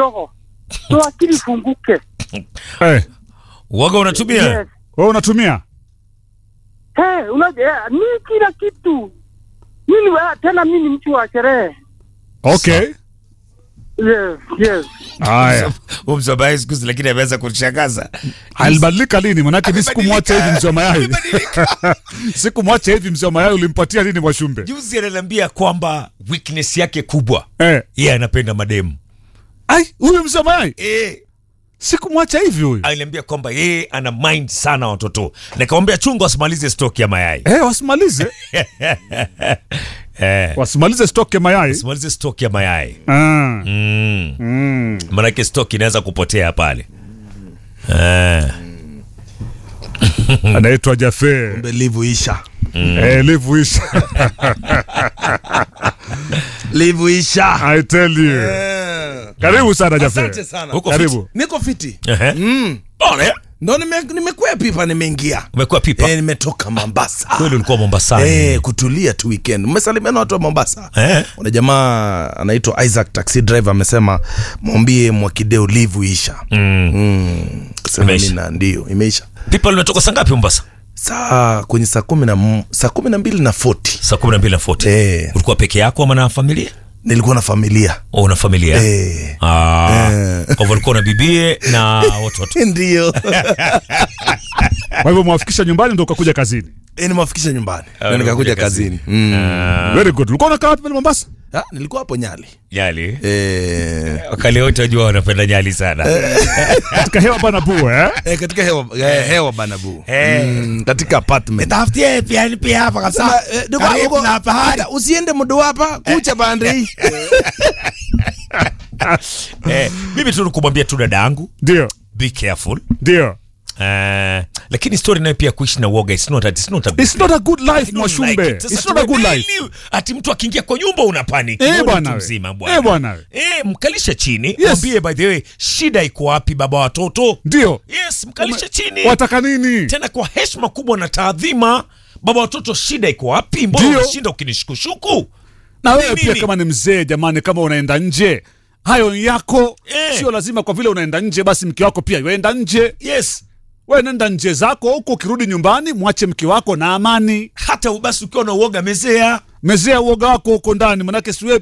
kidogo, so akili ifunguke. Eh, Uoga unatumia? Yes. wewe unatumia? Hey, unajua mi kila kitu mimi wa- tena mi ni mtu wa sherehe. Okay. Yes, yes. Haya. Huyu mzee wa mayai siku hizi lakini ameweza kunishangaza. Alibadilika lini? Manake mi sikumwacha hivi mzee wa mayai. Amebadilika. Sikumwacha hivi mzee wa mayai, ulimpatia nini Mwashumbe? Juzi ananiambia kwamba weakness yake kubwa Eh. yeye anapenda mademu. Ai, huyu mzee wa mayai Eh, sikumwacha hivi huyu. aliniambia kwamba yeye ana mind sana watoto. Nikamwambia chunga wasimalize stock ya mayai. Eh, wasimalize. Eh, Wasimalize stock ya mayai. wasimalize stock ya mayai. Ah. Mm. Mm. Maanake stock inaweza kupotea pale. Eh. Anaitwa Jafe. livu isha Eh, live isha. livu isha I tell you. Eh. Karibu sana Jafe. asante sana Huko Karibu. niko fiti Ehe. mm. Pole. ndo nime- nimekuwa pipa nimeingia Umekuwa pipa. eh, nimetoka mombasa Kweli ulikuwa Mombasani. Eh, kutulia tu weekend mmesalimiana watu wa mombasa Eh. kuna jamaa anaitwa isaac taxi driver amesema mwambie mwakideo livu isha Mm. mm. Sema Imeisha. mina ndio imeisha Pipa limetoka saa ngapi Mombasa? saa kwenye saa kumi na m- saa kumi na mbili na 40 Saa 12 na 40. eh, Ulikuwa peke yako ama na familia? nilikuwa na familia Oh, una familia? eh. Ah. Eh. Kwa hivyo ulikuwa na bibie na watoto. ndio Kwa hivyo mwafikisha nyumbani ndo ukakuja kazini. Eh, nimewafikisha nyumbani Ah, na nikakuja unakuja kazini mm. Ah, Very good. Ulikuwa unakaa wapi pale Mombasa? Ah, nilikuwa hapo nyali Nyali. eh, Wakali wote wajua wanapenda Nyali sana. Katika hewa bana bua eh? eh, katika hewa, eh, hewa banabu Eh. mm, katika apartment Tafutie pia pia hapa Sema, eh, ndugu Karibu wangu, na bahari. hata usiende mudu hapa kucha bande hii Eh, mimi tu nikumwambia tu dada yangu Ndio. be careful. Ndio. Eh, lakini story nayo pia kuishi na uoga it's not a, it's not a good It's not a good life I don't Mwashumbe. like it. Sasa It's not a good tume- life. daily, ati mtu akiingia kwa nyumba una panic. Eh, Wewe ni bwana mtu we. mzima bwana. Eh, bwana we. Eh, mkalishe chini. Yes. Mwambie by the way shida iko wapi baba watoto? Ndio. Yes, mkalishe chini. Wataka nini? Tena kwa heshima kubwa na taadhima. Baba watoto shida iko wapi? Mbona Ndio. unashinda ukinishukushuku? Na wewe Nini? pia kama ni mzee jamani, kama unaenda nje hayo ni yako Eh. sio lazima kwa vile unaenda nje basi mke wako pia yuenda nje. Yes. Wewe nenda nje zako huko, ukirudi nyumbani mwache mke wako na amani. Hata basi ukiwa na uoga mezea. Mezea uoga wako huko ndani, manake si wewe